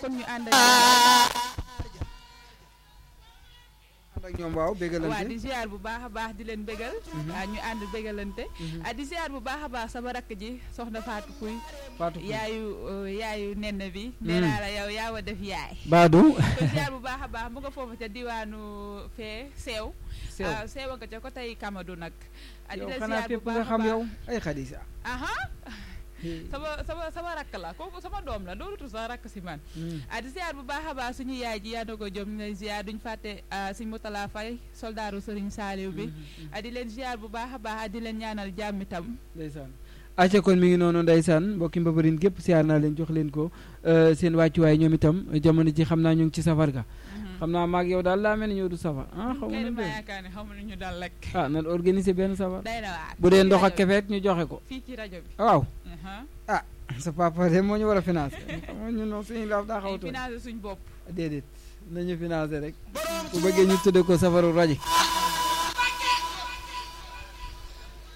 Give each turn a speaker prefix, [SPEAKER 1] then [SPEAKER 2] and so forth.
[SPEAKER 1] kon ñu ànd
[SPEAKER 2] ànd ak ñoom waaw
[SPEAKER 1] waa
[SPEAKER 2] bégalante
[SPEAKER 1] di ziar bu baax a baax di leen bégal waa ñu ànd bégalante ah di ziar bu baax a baax sama rakk ji soxna Fatou Pouy
[SPEAKER 2] Fatou Pouy.
[SPEAKER 1] yaayu euh, yaayu nen bi nee naa la yow yaa wa def yaay
[SPEAKER 2] Badou
[SPEAKER 1] ko ziar bu baax a baax mu nga foofu ca diwaanu fee seew
[SPEAKER 2] sew
[SPEAKER 1] ah seewa nga ca ko tey Kamadou nag ah di
[SPEAKER 2] yow
[SPEAKER 1] la
[SPEAKER 2] xanaa
[SPEAKER 1] ziar bu
[SPEAKER 2] fépp
[SPEAKER 1] baax
[SPEAKER 2] nga
[SPEAKER 1] a
[SPEAKER 2] xam
[SPEAKER 1] baax.
[SPEAKER 2] yow ay Khadija
[SPEAKER 1] aha sama sama sama rakk la kooku sama doom la doonutu sa rakk si man ah di ziar bu baax a baax suñu yaay ji yaa ko jom ñu lay ziar duñ fàtte suñ Moutala Faye soldaaru Serigne Saliou bi ah di leen ziar bu baax a baax ah di leen ñaanal jàmm itam
[SPEAKER 2] ndeysaan acca kon mi ngi noonu ndeysaan mbokki mbabarin gépp siyaar naa leen jox leen ko euh, seen wàccuwaay ñoom itam jamono ji xam naa ñu ngi ci safar ga xam naa maag yow daal laa mel ni ñëw du safar ah xaw ma
[SPEAKER 1] kay
[SPEAKER 2] nu
[SPEAKER 1] dama
[SPEAKER 2] mu
[SPEAKER 1] yaakaar ne xaw ma nu ñu dal rek
[SPEAKER 2] ah nan organiser benn safar
[SPEAKER 1] day na waar
[SPEAKER 2] bu dee
[SPEAKER 1] fii ci
[SPEAKER 2] ndox ak
[SPEAKER 1] rajo bi.
[SPEAKER 2] kefeek ñu joxe ko
[SPEAKER 1] fii ci rajo bi
[SPEAKER 2] waaw
[SPEAKER 1] aha
[SPEAKER 2] sa papa de moo ñu war a financer xam nga ñun noonu suñu laaf daa xaw a
[SPEAKER 1] ay
[SPEAKER 2] tooy
[SPEAKER 1] financé suñ bopp
[SPEAKER 2] déedéet nañu financer rek bu bëggee ñu tudde ko safaru rajo